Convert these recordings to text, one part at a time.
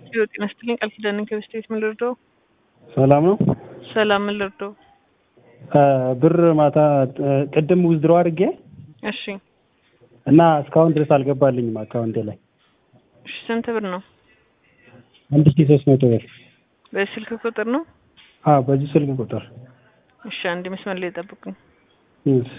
ቢሮ ጤና ይስጥልኝ። ቃል ኪዳን ነኝ ከበስቴት ምን ልርዳው? ሰላም ነው። ሰላም ምን ልርዳው? ብር ማታ ቅድም ውዝድሮ አድርጌ እሺ እና እስካሁን ድረስ አልገባልኝም አካውንቴ ላይ እሺ ስንት ብር ነው? አንድ ሺህ ሶስት መቶ ብር። በስልክ ቁጥር ነው? አዎ በዚህ ስልክ ቁጥር እሺ አንድ መስመር ላይ ጠብቁኝ። እሺ።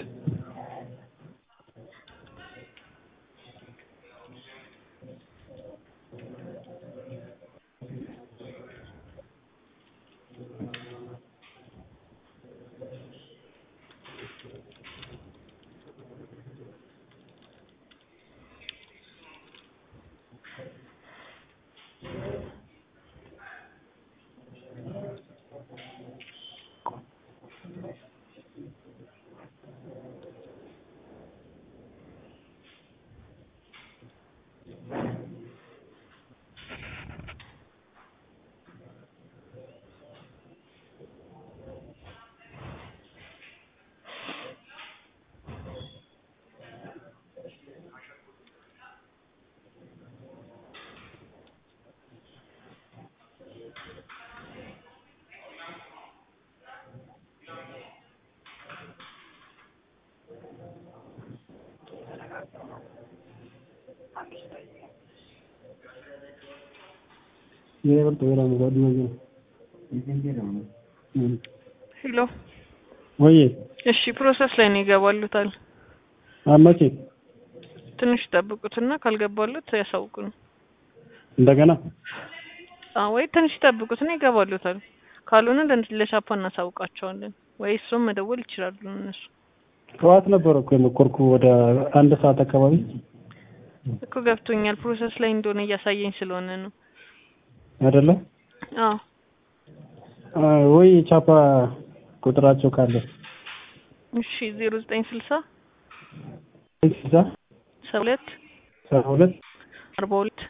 ሄሎ ወይ እሺ ፕሮሰስ ላይ ነው ይገባሉታል። አመቼ ትንሽ ይጠብቁትና ካልገባሉት ያሳውቁን። እንደገና አዎ ወይ ትንሽ ይጠብቁትና ይገባሉታል። ካልሆነ ለ- ለሻፓ እናሳውቃቸዋለን ወይ እሱም መደወል ይችላሉ እነሱ ጠዋት ነበረ እኮ የሞከርኩ ወደ አንድ ሰዓት አካባቢ እኮ ገብቶኛል። ፕሮሰስ ላይ እንደሆነ እያሳየኝ ስለሆነ ነው። አይደለ አዎ አ፣ ወይ ቻፓ ቁጥራቸው ካለ እሺ ዜሮ ዘጠኝ ስልሳ ስልሳ ሰባ ሁለት ሰባ ሁለት አርባ ሁለት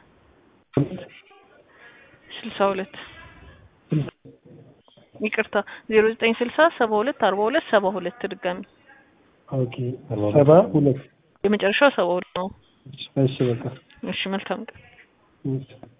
ስልሳ ሁለት ይቅርታ ዜሮ ዘጠኝ ስልሳ ሰባ ሁለት አርባ ሁለት ሰባ ሁለት ድጋሚ ኦኬ ሰባ ሁለት የመጨረሻው ሰባ ሁለት ነው። እሺ በቃ እሺ መልካም ቀን። እሺ